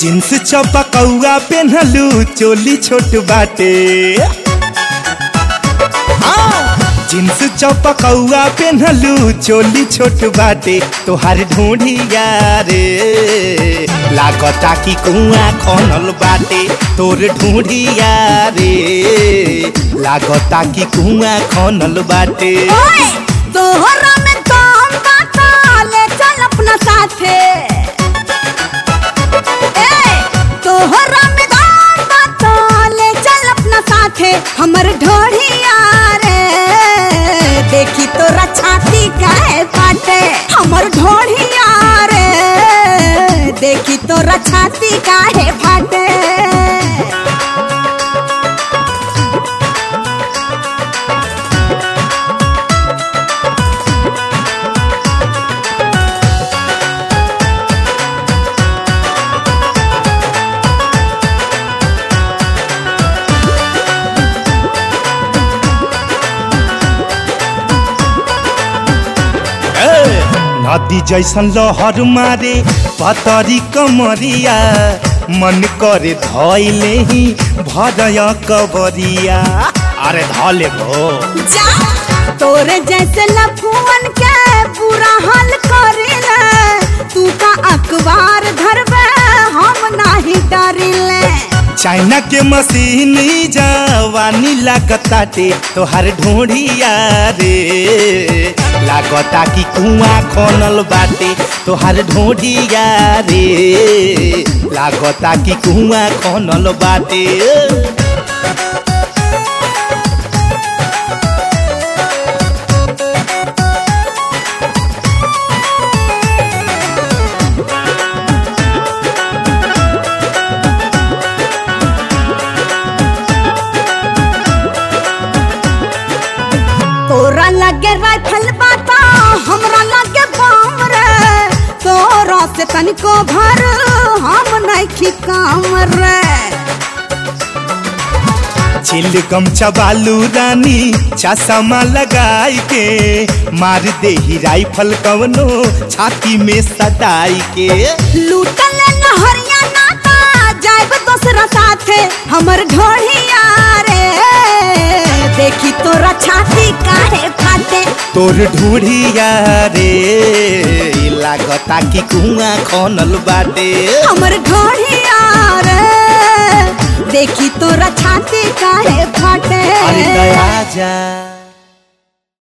jeans चपकौआ पेन्हलू चोली छोट बाटे हाँ, जींस चपकौआ पेन्हलू चोली छोट बाटे तोहार ढूंढिया रे लागता कि कुआं खनल बाटे तोर ढूंढिया रे लागता कि कुआं खनल बाटे ओए तोहरा में दम बाता ले चल अपना साथे ए तोहरा में दम बाता ले चल अपना साथे हमर ढोढ़िया रे देखी तोरा छाती काहे फाटे हमर ढोढ़िया रे देखी तोरा छाती काहे फाटे ए, नदी जैसन लहर मारे पतरी कमरिया मन करे धैले ही भरय कबरिया अरे धले भो जा तोरे जैसे लफुअन के बुरा हाल करेला तू का अखबार धरबे हम नाही डरिले चाइना के मशीन जवानी लागताटे तोहार ढूंढिया रे लागता कि कुआं खनल बाटे तोहार ढूंढिया रे लागता कि कुआं खनल बाटे तोरा लगे राइफल बाता हमरा लगे बम रे तोरा से तनिको भर हम नहीं काम रे चिल गमछा बालू रानी चश्मा लगाई के मार दे ही राइफल कवनो छाती में सदाई के लूटल नहरिया नाता जाइब दोसरा साथे हमर ढोढ़िया रे देखी तोरा छाती काहे फाटे तोर ढूढ़िया रे लागता कि कुआं खनल बाटे हमर ढोढ़िया रे देखी तोरा छाती काहे फाटे अरे दया जा